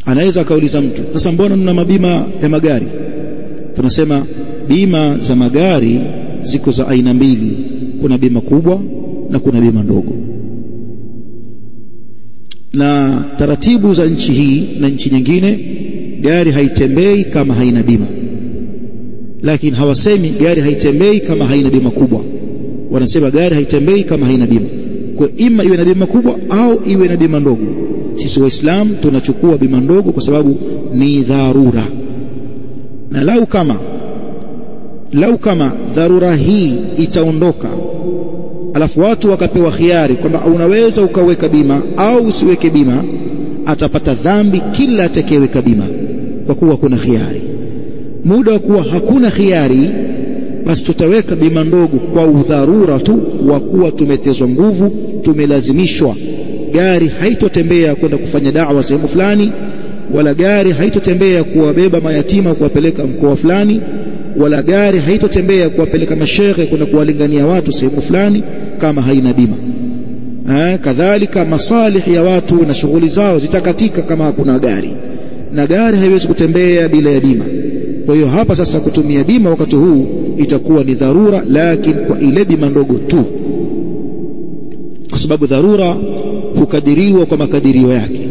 anaweza akauliza mtu sasa mbona mna mabima ya magari tunasema bima za magari ziko za aina mbili kuna bima kubwa na kuna bima ndogo na taratibu za nchi hii na nchi nyingine gari haitembei kama haina bima lakini hawasemi gari haitembei kama haina bima kubwa wanasema gari haitembei kama haina bima kwa ima iwe na bima kubwa au iwe na bima ndogo sisi waislamu tunachukua bima ndogo kwa sababu ni dharura na lau kama lau kama dharura hii itaondoka alafu watu wakapewa khiari kwamba unaweza ukaweka bima au usiweke bima atapata dhambi kila atakayeweka bima kwa kuwa kuna khiari muda wa kuwa hakuna khiari basi tutaweka bima ndogo kwa udharura tu wa kuwa tumetezwa nguvu tumelazimishwa gari haitotembea kwenda kufanya da'wa sehemu fulani wala gari haitotembea kuwabeba mayatima kuwapeleka mkoa fulani wala gari haitotembea kuwapeleka mashehe kwenda kuwalingania watu sehemu fulani kama haina bima eh, kadhalika masalihi ya watu na shughuli zao zitakatika kama hakuna gari na gari haiwezi kutembea bila ya bima kwa hiyo hapa sasa kutumia bima wakati huu itakuwa ni dharura lakini kwa ile bima ndogo tu kwa sababu dharura hukadiriwa kwa makadirio yake